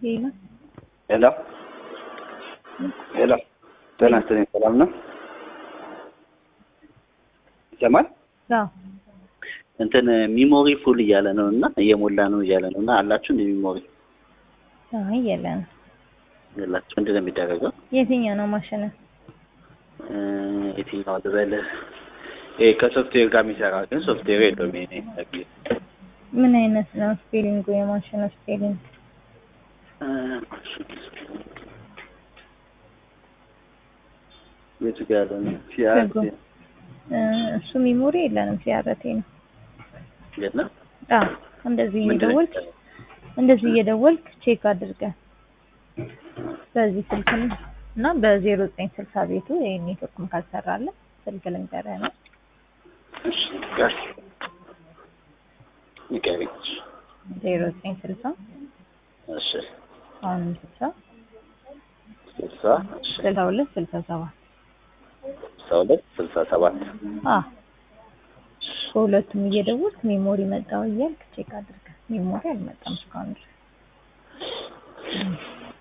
ሄሎ ሄሎ ሄሎ ጤና ይስጥልኝ። ሰላም ነው? ይሰማል? አዎ እንትን ሚሞሪ ፉል እያለ ነው እና እየሞላ ነው እያለ ነው እና አላችሁ እንደ ሚሞሪ አይ የለንም። የላችሁ? ምንድን ነው የሚደረገው? የትኛው ነው ማሽን? እ የትኛው ልበልህ? ይሄ ከሶፍትዌር ጋር የሚሰራ ግን ሶፍትዌር የለውም። ይሄ ነው ምን አይነት ነው ስፔሊንጉ? የማሽኑ ስፔሊንግ የቱ ጋር ያለ ነው? ሲአርቲ እ እሱ ሚሞሪ የለንም። ሲያረቴ ነው። የለም። አዎ እንደዚህ ምንድን ነው እየደወልክ እንደዚህ እየደወልክ ቼክ አድርገህ በዚህ ስልክ እና በዜሮ ዘጠኝ ስልሳ ቤቱ ይሄ ኔትወርክም ካልሰራለ ስልክ ልንገርህ ነው እሺ ጋር ንገሪኝ። ዜሮ ዘጠኝ ስልሳ እሺ አሁንም ስልሳ ስልሳ እሺ ስልሳ ሁለት ስልሳ ሰባት ስልሳ ሁለት ስልሳ ሰባት አ በሁለቱም እየደወልክ ሜሞሪ መጣው እያልክ ቼክ አድርገህ ሜሞሪ አልመጣም እስካሁን ድረስ